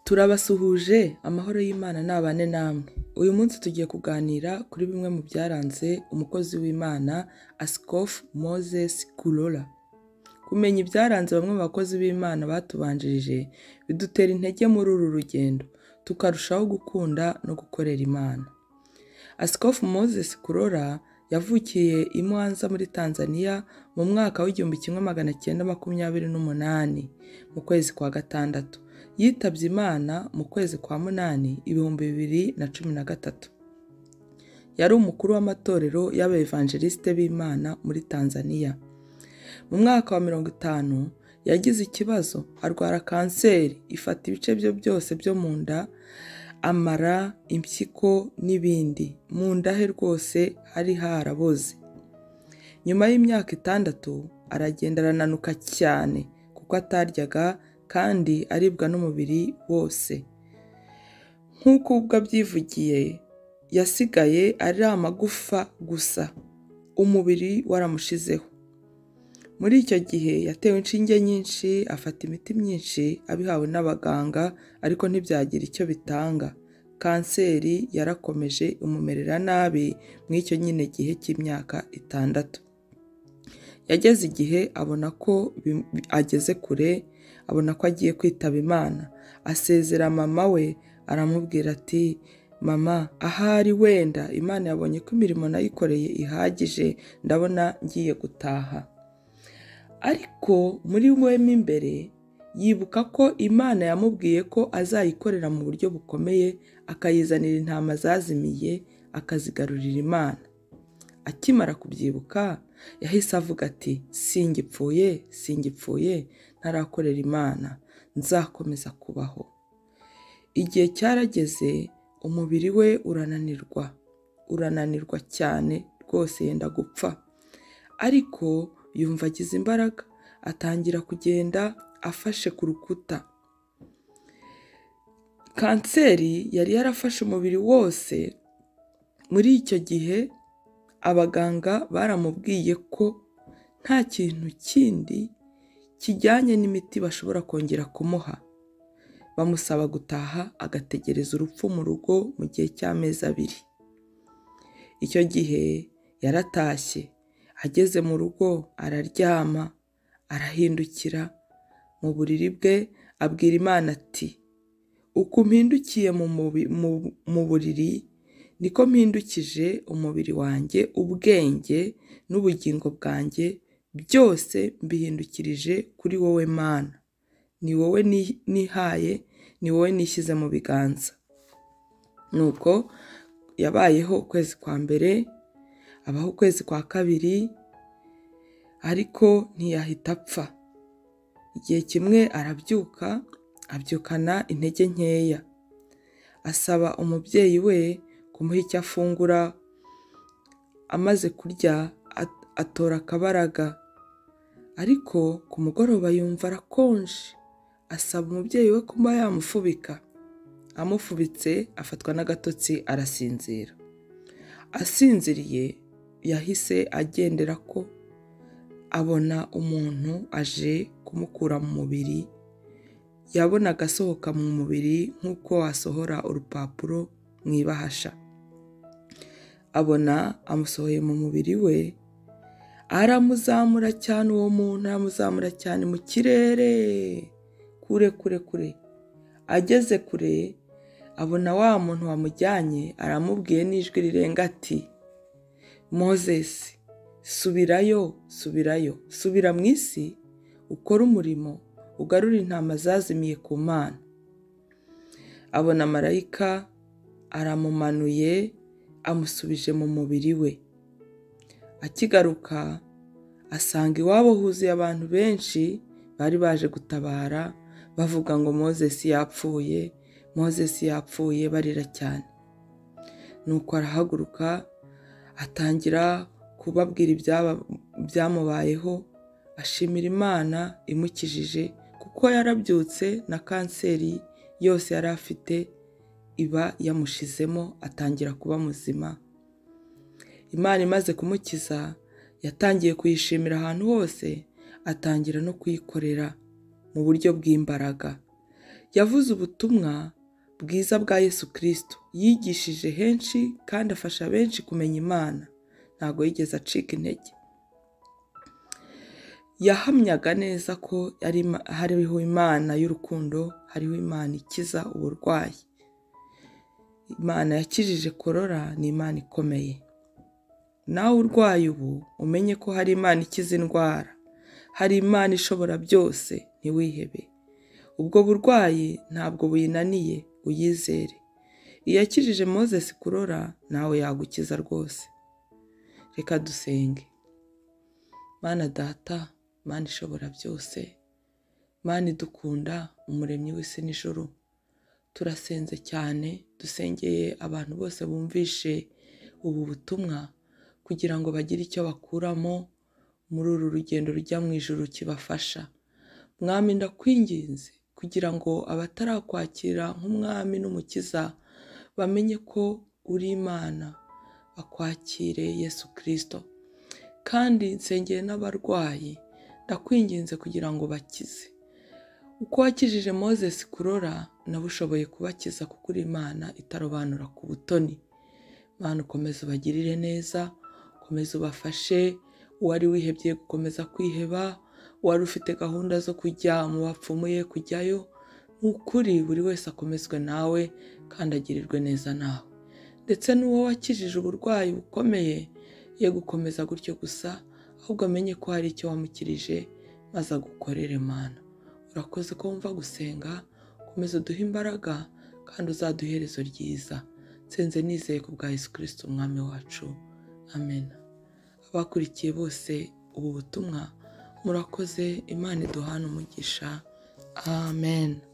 Turabasuhuje amahoro y'Imana nabane namwe. Uyu munsi tugiye kuganira kuri bimwe mu byaranze umukozi w'Imana Asikofu Moses Kulola. Kumenya ibyaranze bamwe mu bakozi b'Imana batubanjirije bidutera intege muri uru rugendo, tukarushaho gukunda no gukorera Imana. Asikofu Moses Kulola yavukiye i Mwanza muri Tanzania mu mwaka w'igihumbi kimwe magana cyenda makumyabiri n'umunani mu kwezi kwa gatandatu, yitabye Imana mu kwezi kwa munani ibihumbi bibiri na cumi na gatatu. Yari umukuru w'amatorero y'abevanjelisite b'Imana muri Tanzania. Mu mwaka wa mirongo itanu yagize ikibazo arwara kanseri ifata ibice bye byose byo mu nda, amara, impyiko n'ibindi. Mu nda he rwose hari haraboze. Nyuma y'imyaka itandatu aragenda arananuka cyane kuko ataryaga kandi aribwa n'umubiri wose. Nk'uko ubwo abyivugiye, yasigaye ari amagufa gusa, umubiri waramushizeho. Muri icyo gihe yatewe inshinge nyinshi, afata imiti myinshi abihawe n'abaganga ariko ntibyagira icyo bitanga. Kanseri yarakomeje imumerera nabi muri icyo nyine gihe cy'imyaka itandatu. Yageze igihe abona ko bi- bi- ageze kure, abona ko agiye kwitaba Imana. Asezera mama we aramubwira ati mama ahari wenda Imana yabonye ko imirimo nayikoreye ihagije ndabona ngiye gutaha. Ariko muri we mo imbere yibuka ko Imana yamubwiye ko azayikorera mu buryo bukomeye, akayizanira intama zazimiye, akazigarurira Imana. Akimara kubyibuka, yahise avuga ati singipfuye, singipfuye, ntarakorera Imana, nzakomeza kubaho. Igihe cyarageze, umubiri we urananirwa, urananirwa cyane rwose yenda gupfa. Ariko yumva agize imbaraga, atangira kugenda afashe ku rukuta. Kanseri yari yarafashe umubiri wose, muri icyo gihe abaganga baramubwiye ko nta kintu kindi kijyanye n'imiti bashobora kongera kumuha. Bamusaba gutaha agategereza urupfu mu rugo mu gihe cy'amezi abiri. Icyo gihe yaratashye, ageze mu rugo araryama, arahindukira mu buriri bwe abwira Imana ati uku mpindukiye mu mubi- mu- mu buriri niko mpindukije umubiri wanjye ubwenge n'ubugingo bwanjye byose mbihindukirije kuri wowe mana ni wowe ni- nihaye ni wowe nishyize mu biganza nuko yabayeho ukwezi kwa mbere abaho ukwezi kwa kabiri ariko ntiyahita apfa igihe kimwe arabyuka abyukana intege nkeya asaba umubyeyi we kumuha icyo afungura amaze kurya at- atora akabaraga ariko ku mugoroba yumva arakonje asaba umubyeyi we kuba yamufubika amufubitse afatwa n'agatotsi arasinzira asinziriye yahise agendera ko abona umuntu aje kumukura mu mubiri yabonaga asohoka mu mubiri nk'uko wasohora urupapuro mu ibahasha abona amusohoye mu mubiri we aramuzamura cyane uwo muntu aramuzamura cyane mu kirere kure kure kure ageze kure abona wa muntu wamujyanye aramubwiye n'ijwi rirenga ati mozesi subirayo subirayo subira mu isi ukore umurimo ugarure intama zazimiye ku mana abona marayika aramumanuye amusubije mu mubiri we akigaruka asanga iwabo huzuye abantu benshi bari baje gutabara bavuga ngo mozesi yapfuye mozesi yapfuye barira cyane nuko arahaguruka atangira kubabwira ibyaba- ibyamubayeho ashimira imana imukijije kuko yarabyutse na kanseri yose yari afite iba yamushizemo atangira kuba muzima imana imaze kumukiza yatangiye kuyishimira ahantu hose atangira no kuyikorera mu buryo bw'imbaraga yavuze ubutumwa bwiza bwa Yesu Kristo yigishije henshi kandi afasha benshi kumenya Imana ntabwo yigeze acika intege yahamyaga neza ko yari ima- hariho imana y'urukundo hariho imana ikiza uburwayi imana yakijije korora ni imana ikomeye nawe urwaye ubu umenye ko hari imana ikiza indwara hari imana ishobora byose ntiwihebe ubwo burwayi ntabwo buyinaniye uyizere iyo yakijije moses kurora nawe yagukiza rwose reka dusenge mana data mana ishobora byose mana idukunda umuremyi w'isi n'ijoro turasenze cyane dusengeye abantu bose bumvishe ubu butumwa kugira ngo bagire icyo bakuramo muri uru rugendo rujya mu ijoro kibafasha mwami ndakwinginze kugira ngo abatarakwakira nk'umwami n'umukiza bamenye ko uri imana bakwakire yesu kirisito kandi nsengeye n'abarwayi ndakwinginze kugira ngo bakize uko wakijije moses kurora nawe ushoboye kubakiza kuko uri imana itarobanura ku butoni mana ukomeze ubagirire neza ukomeze ubafashe uwari wihebye gukomeza kwiheba uwari ufite gahunda zo kujya mu bapfumuye kujyayo ni ukuri buri wese akomezwe nawe kandi agirirwe neza nawe ndetse n'uwo wakijije uburwayi bukomeye ye gukomeza gutyo gusa ahubwo amenye ko hari icyo wamukirije maze agukorere mana urakoze ko wumva gusenga komeza uduhe imbaraga kandi uzaduhe iherezo ryiza nsenze nizeye ku bwa yesu kirisito umwami wacu amen abakurikiye bose ubu butumwa murakoze imana iduhana umugisha amen